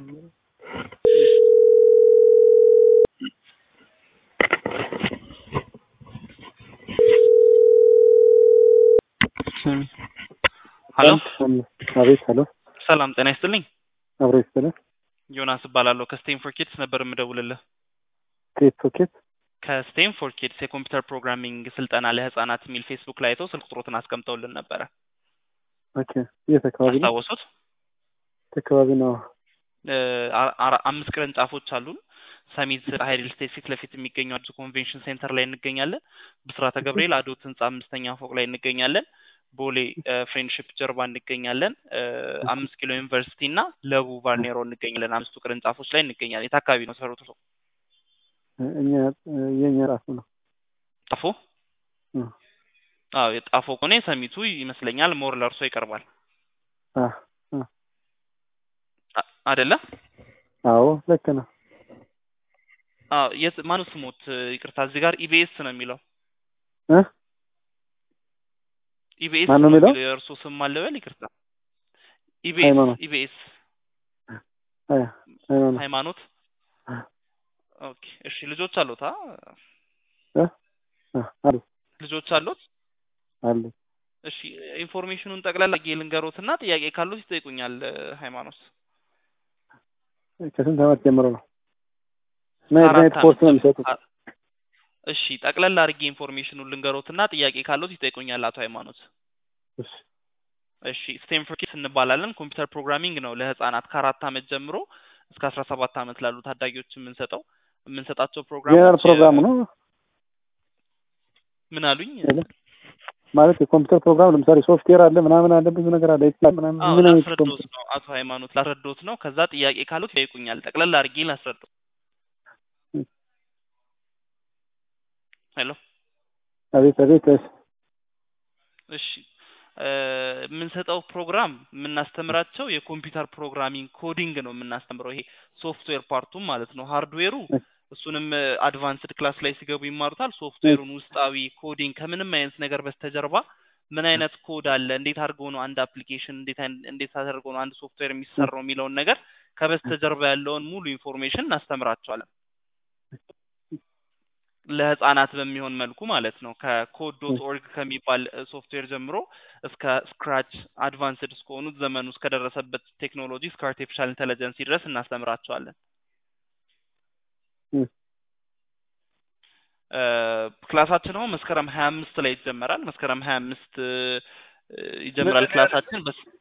ሀሎ አቤት ሀሎ ሰላም ጤና ይስጥልኝ አብሮ ይስጥልን ዮናስ እባላለሁ ከስቴንፎር ኪድስ ነበር የምደውልልህ ኬት ሶኬት ከስቴንፎር ኪድስ የኮምፒውተር ፕሮግራሚንግ ስልጠና ለህጻናት የሚል ፌስቡክ ላይ አይተው ስልክ ቁጥሮትን አስቀምጠውልን ነበረ ኦኬ የት አካባቢ ነው አስታወሱት የት አካባቢ ነው እ አ- አራ- አምስት ቅርንጫፎች አሉን ሰሚት ሀይል ስቴት ፊት ለፊት የሚገኘው አዲሱ ኮንቬንሽን ሴንተር ላይ እንገኛለን ብስራተ ገብርኤል አዶት ህንጻ አምስተኛ ፎቅ ላይ እንገኛለን ቦሌ ፍሬንድሽፕ ጀርባ እንገኛለን እ አምስት ኪሎ ዩኒቨርሲቲ እና ለቡ ቫርኔሮ እንገኛለን አምስቱ ቅርንጫፎች ላይ እንገኛለን የት አካባቢ ነው ሰሩት እኛ የኛ ራሱ ነው ጣፎ እ አዎ የጣፎ ከሆነ ሰሚቱ ይመስለኛል ሞር ለእርሶ ይቀርባል አ አ አ- አይደለ አዎ ልክ ነው አዎ የት ማነው ስሞት ይቅርታ እዚህ ጋር ኢቢኤስ ነው የሚለው እ ኢቢኤስ ማን ነው ነው የሚለው? የሚለው የእርሶ ስም አለበል ይቅርታ ኢቢኤስ ሃይማኖት። ኢቢኤስ አያ ሃይማኖት ሃይማኖት ኦኬ እሺ ልጆች አሉት አ እ አ አሉ ልጆች አሉት አሉ እሺ ኢንፎርሜሽኑን ጠቅላላ አድርጌ ልንገሮትና ጥያቄ ካሉት ይጠይቁኛል እ ሃይማኖት ከስንት ዓመት ጀምሮ ነው ምን አይነት ከአራት ኮርስ ነው ዓመት የሚሰጡት አ- እሺ ጠቅላላ አድርጌ ኢንፎርሜሽኑን ልንገሮትና ጥያቄ ካሉት ይጠይቁኛል አቶ ሃይማኖት እሺ እሺ ስቴንፎርድ ኪድስ እንባላለን ኮምፒውተር ፕሮግራሚንግ ነው ለህፃናት ከአራት ዓመት ጀምሮ እስከ አስራ ሰባት ዓመት ላሉ ታዳጊዎች የምንሰጠው የምንሰጣቸው ጀነራል ፕሮግራሞች ፕሮግራም ነው ምን አሉኝ ማለት የኮምፒውተር ፕሮግራም ለምሳሌ ሶፍትዌር አለ ምናምን አለ ብዙ ነገር አለ ኤክስል ምናምን አዎ ምን አይነት ላስረዶት ኮምፒውተር ነው አቶ ሃይማኖት ላስረዶት ነው ከዛ ጥያቄ ካሉት ይጠይቁኛል ጠቅለል አድርጌ ላስረዶት ሄሎ አቤት አቤት እሺ እሺ እ የምንሰጠው ፕሮግራም የምናስተምራቸው የኮምፒውተር ፕሮግራሚንግ ኮዲንግ ነው የምናስተምረው ይሄ ሶፍትዌር ፓርቱም ማለት ነው ሃርድዌሩ እሱንም አድቫንስድ ክላስ ላይ ሲገቡ ይማሩታል ሶፍትዌሩን ውስጣዊ ኮዲንግ ከምንም አይነት ነገር በስተጀርባ ምን አይነት ኮድ አለ እንዴት አድርገው ነው አንድ አፕሊኬሽን እንዴት አይን- እንዴት አድርገው ነው አንድ ሶፍትዌር የሚሰራው የሚለውን ነገር ከበስተጀርባ ያለውን ሙሉ ኢንፎርሜሽን እናስተምራቸዋለን ለህፃናት በሚሆን መልኩ ማለት ነው ከኮድ ዶት ኦርግ ከሚባል ሶፍትዌር ጀምሮ እስከ ስክራች አድቫንስድ እስከሆኑት ዘመኑ እስከደረሰበት ቴክኖሎጂ እስከ አርቲፊሻል ኢንቴሊጀንስ ድረስ እናስተምራቸዋለን እም። እ ክላሳችን አሁን መስከረም ሀያ አምስት ላይ ይጀመራል መስከረም ሀያ አምስት ይጀምራል ክላሳችን በስ